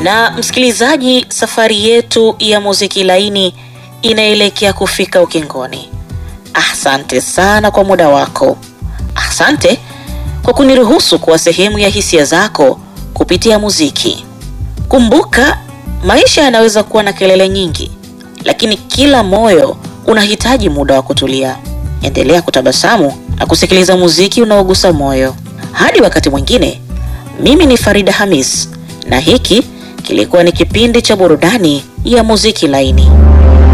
Na msikilizaji, safari yetu ya muziki laini inaelekea kufika ukingoni. Asante sana kwa muda wako. Asante kwa kuniruhusu kuwa sehemu ya hisia zako kupitia muziki. Kumbuka, maisha yanaweza kuwa na kelele nyingi, lakini kila moyo unahitaji muda wa kutulia. Endelea kutabasamu na kusikiliza muziki unaogusa moyo. Hadi wakati mwingine, mimi ni Farida Hamis na hiki kilikuwa ni kipindi cha burudani ya muziki laini.